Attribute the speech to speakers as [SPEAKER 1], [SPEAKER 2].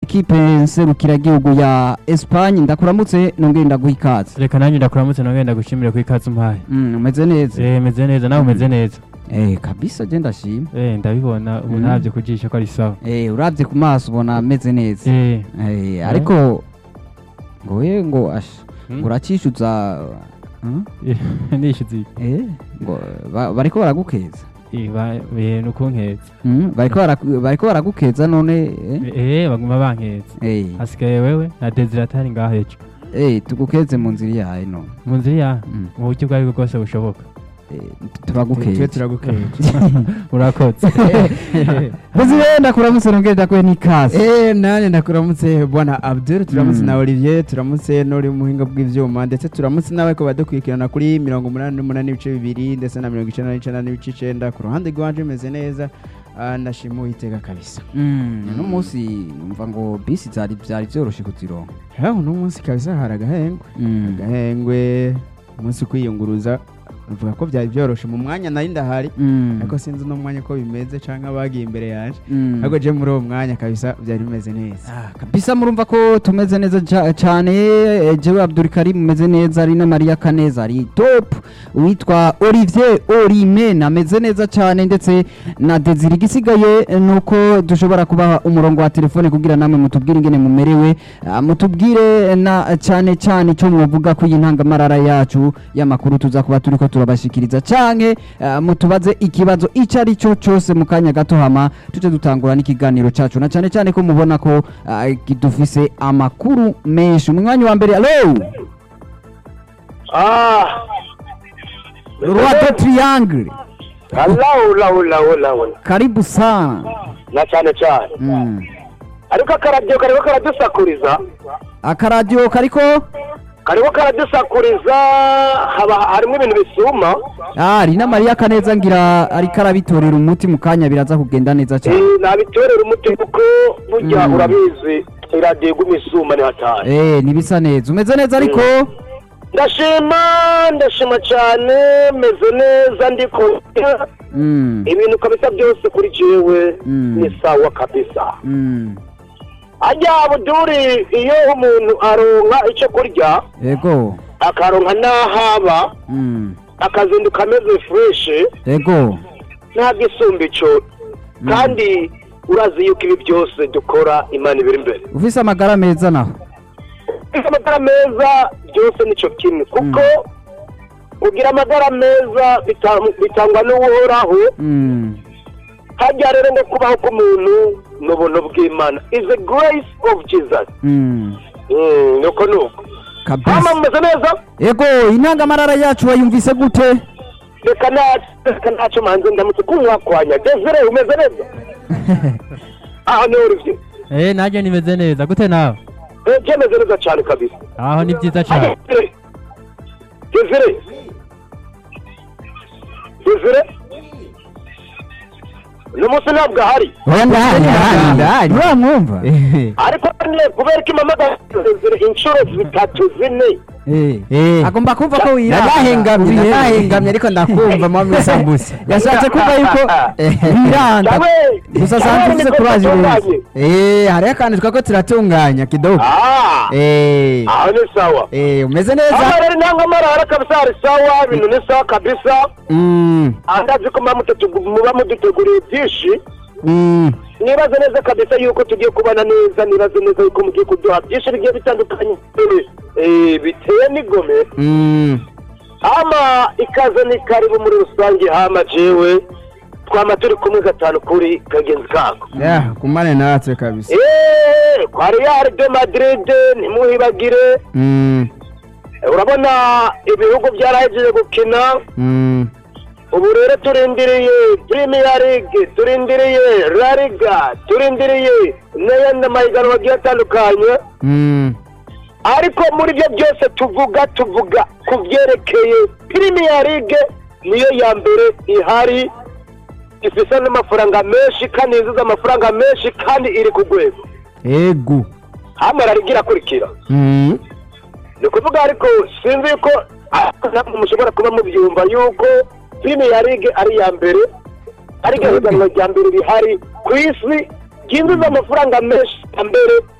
[SPEAKER 1] ekipe nserukiragihugu ya Espagne ndakuramutse nongere ndaguha ikaze
[SPEAKER 2] reka nanjye ndakuramutse nongeye ndagushimire ko ikaze umpaye
[SPEAKER 1] Mm, umeze neza
[SPEAKER 2] eh meze neza nawe umeze neza
[SPEAKER 1] eh kabisa je ndashima
[SPEAKER 2] eh ndabibona ubu
[SPEAKER 1] Mm.
[SPEAKER 2] ntabyo kujisha ko ari sawa
[SPEAKER 1] eh uravye ku maso ubona ameze neza
[SPEAKER 2] eh
[SPEAKER 1] eh ariko ngo we ngo asha
[SPEAKER 2] Hmm?
[SPEAKER 1] ngo uracishuza hmm?
[SPEAKER 2] nishyuze
[SPEAKER 1] eh ngo ba- bariko baragukeza
[SPEAKER 2] ibintu kunkeza
[SPEAKER 1] Mm, bariko baraku- bariko baragukeza none eh?
[SPEAKER 2] eh baguma bankeza
[SPEAKER 1] eh
[SPEAKER 2] hasigaye wewe na desiratari ngaho hejuru
[SPEAKER 1] eh tugukeze mu nzira yawe none
[SPEAKER 2] mu nzira ya
[SPEAKER 1] Mm.
[SPEAKER 2] mu buryo ubwo aribwo bwose bushoboka
[SPEAKER 1] eh turagukeza
[SPEAKER 3] turagukeje
[SPEAKER 2] urakoze
[SPEAKER 1] Buzire ndakuramutse nongere ndakuhe n'ikaze
[SPEAKER 3] Eh nane ndakuramutse bwana Abdul turamutse
[SPEAKER 1] Mm.
[SPEAKER 3] na Olivier turamutse n'uri muhinga bw'ivyuma ndetse turamutse nawe ko badukurikirana kuri mirongo umunani n'umunani n'ibice bibiri ndetse na mirongo icenda n'icenda n'ibice icenda ku ruhande rwanje meze neza Ah, ndashima uwiteka kabisa
[SPEAKER 1] Mm, uno munsi numva ngo bisi zari byari byoroshe kuzironka
[SPEAKER 3] ha uno munsi kabisa hari agahengwe
[SPEAKER 1] Mm.
[SPEAKER 3] agahengwe umunsi kwiyunguruza uvuga ko byari byoroshe mu mwanya nari ndahari
[SPEAKER 1] Mm.
[SPEAKER 3] ariko sinzi uno mwanya ko bimeze canke abagiye imbere yanje
[SPEAKER 1] Mm.
[SPEAKER 3] ariko je muri uwo mwanya kabisa byari bimeze neza
[SPEAKER 1] Ah, kabisa murumva ko tumeze neza ca- cane eh, jewe Abdul Karim meze neza ari na Maria Kaneza ari top uwitwa Olivier Orime ameze neza cane ndetse na Desire gisigaye eh, nuko dushobora kubaha umurongo wa telefone kugira namwe mutubwire ingene mumerewe ah, mutubwire na cane cane ico mwovuga ko iyi ntangamarara yacu y'amakuru tuza kuba turiko turabashikiriza canke ah, mutubaze ikibazo ico ari cyo cose mu kanya gato hama tuje dutangura n'ikiganiro cacu na cane cane ko mubona ko ah, dufise amakuru menshi umwanya wa mbere alo
[SPEAKER 4] Ah,
[SPEAKER 1] roi de triangle
[SPEAKER 4] allahu lahu lahu lahu
[SPEAKER 1] karibu sana
[SPEAKER 4] na cyane cyane
[SPEAKER 1] mm.
[SPEAKER 4] ariko akaradiyo kariko karadusakuriza
[SPEAKER 1] akaradiyo kariko
[SPEAKER 4] kariko karadusakuriza haba harimo ibintu bisuma
[SPEAKER 1] ah, rina Maria Kaneza ngira ariko arabitorera umuti mu kanya biraza kugenda neza cane
[SPEAKER 4] Eh, nabitorera umuti kuko burya
[SPEAKER 1] Mm.
[SPEAKER 4] urabizi iradiyo iguma isuma ni hatari
[SPEAKER 1] eh nibisa neza umeze neza ariko
[SPEAKER 4] ndashima ndashima cyane meze neza ndiko
[SPEAKER 1] mm.
[SPEAKER 4] ibintu kabisa byose kuri jewe
[SPEAKER 1] Mm.
[SPEAKER 4] ni sawa kabisa
[SPEAKER 1] Mm.
[SPEAKER 4] ajya buduri iyo umuntu aronka icyo kurya
[SPEAKER 1] ego
[SPEAKER 4] akaronka n'ahaba
[SPEAKER 1] mm.
[SPEAKER 4] akazinduka ameze fureshi
[SPEAKER 1] ego
[SPEAKER 4] nta gisumba icyo
[SPEAKER 1] Mm.
[SPEAKER 4] kandi urazi yuko ibi byose dukora imana ibiri imbere
[SPEAKER 1] ufise amagara meza naho
[SPEAKER 4] amagara meza byose nicyo kimwe kuko kugira amagara meza bita- bitangwa n'uhoraho
[SPEAKER 1] mm.
[SPEAKER 4] hajya rero ngo kubaho k'umuntu ni ubuntu bw'imana is a grace of jesus
[SPEAKER 1] Mm.
[SPEAKER 4] Mm, nuko nuko hama
[SPEAKER 1] kabisa
[SPEAKER 4] mumeze neza
[SPEAKER 1] ego intangamarara yacu wayumvise gute
[SPEAKER 4] reka nta- reka ntacyo manze ndamutse kumwakwanya desire umeze neza aha ni uruvye
[SPEAKER 2] eh nanjye nimeze neza gute nawe
[SPEAKER 4] Eh, byemeze neza cyane kabisa
[SPEAKER 2] aho ni byiza cyane
[SPEAKER 4] Desire desire desire uno munsi ntabwo ahari
[SPEAKER 1] oya ndahari ndahari ndahari uramwumva
[SPEAKER 4] ariko nyine kubera ko impamagara desire inshuro zitatu zine
[SPEAKER 1] Eh, agomba kumva ko wirata
[SPEAKER 3] narahengamye
[SPEAKER 1] Wirata.
[SPEAKER 3] narahengamye ariko ndakumva mama isambusa
[SPEAKER 1] yashatse kuvuga yuko wiranda
[SPEAKER 4] Yawe,
[SPEAKER 1] gusa
[SPEAKER 4] yawe
[SPEAKER 1] sanze ufise
[SPEAKER 4] niko
[SPEAKER 1] kuraje
[SPEAKER 4] dutunganye.
[SPEAKER 3] eh hariho akantu twako turatunganya kidogo
[SPEAKER 4] Ah,
[SPEAKER 3] eh
[SPEAKER 4] aho ni sawa
[SPEAKER 3] eh umeze
[SPEAKER 4] aho
[SPEAKER 3] neza
[SPEAKER 4] rero nta nkamarara kabisa hari sawa ibintu ni sawa kabisa
[SPEAKER 3] mm
[SPEAKER 4] andazi ko muba mutatu- muba muduteguriye byinshi
[SPEAKER 3] mm
[SPEAKER 4] nibaze neza kabisa yuko tugiye kubana neza nibaze neza yuko mugiye kuduha byinshi bigiye bitandukanye eh, biteye n'igome
[SPEAKER 3] mm
[SPEAKER 4] hama ikaze ni karibu muri rusange hama jewe twama turi kumwe gatanu kuri kagenzi kako
[SPEAKER 3] ya kumane natwe kabisa
[SPEAKER 4] Eh, kwa real de madrid ntimuhibagire
[SPEAKER 3] mm
[SPEAKER 4] Eh, urabona ibihugu byarahejeje gukina
[SPEAKER 3] mm
[SPEAKER 4] ubu rero turindiriye premier league turindiriye la liga turindiriye n'ayandi mahiganwa agiye atandukanye
[SPEAKER 3] mm
[SPEAKER 4] ariko muri byo byose tuvuga tuvuga ku byerekeye premier league niyo ya mbere ihari ifite n'amafaranga menshi kandi yinjiza amafaranga menshi kandi iri ku rwego
[SPEAKER 3] ego
[SPEAKER 4] hano liga irakurikira
[SPEAKER 3] mm
[SPEAKER 4] ni ukuvuga ariko sinzi yuko ntabwo mushobora kuba mubyumva yuko premier league ari iya mbere ari ihiganwa rya mbere rihari ku isi ryinjiza amafaranga menshi ya mbere